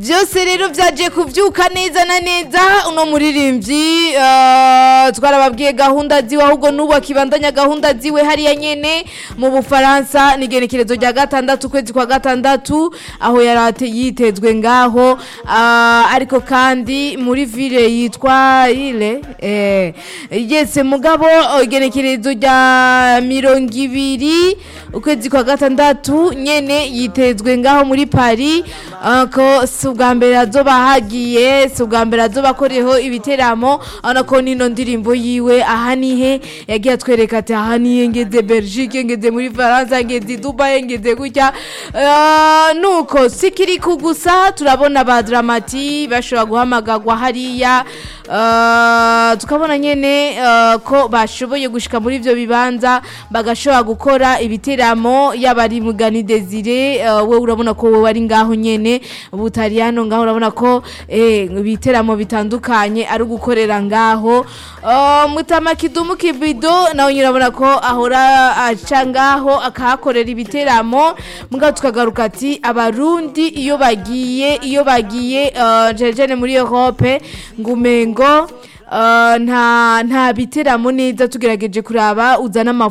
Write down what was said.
byose rero byaje kubyuka neza na neza uno muririmbyi eh, twarababwiye gahunda ziwe ahubwo n'ubu akibandanya gahunda ziwe hariya nyene mu bufaransa ni igenekerezo rya gatandatu ukwezi kwa gatandatu aho yari ate- yitezwe ngaho ah, ariko kandi muri ville yitwa ile eh, yese mugabo oh, igenekerezo rya mirongo ibiri ukwezi kwa gatandatu nyene yitezwe ngaho muri paris ah, ko si ubwa mbere azoba hagiye si ubwa mbere azoba akoreho ibiteramo urabona ko nino ndirimbo yiwe aha nihe yagiye atwereka ati aha nihe ngeze belgique ngeze muri faransa ngeze i dubai ngeze gutya Ah, nuko sikiri ku gusa turabona ba dramati bashobora guhamagarwa hariya Ah, tukabona nyene ah, ko bashoboye gushika muri ivyo bibanza bagashobora gukora ibiteramo yaba ari mugani desire ah, we urabona ko wewe ari ngaho nyene butaliyano ngaho urabona ko eh, ibiteramo bitandukanye ari gukorera ngaho Ah, mutama kidumu kibido nawe nyine urabona ko ahora aca ngaho akahakorera ibiteramo mugabo tukagaruka ati abarundi iyo bagiye iyo bagiye ah, jene jene muri europe ngumengo Uh, nta nta biteramo neza tugerageje kuraba uzana amafu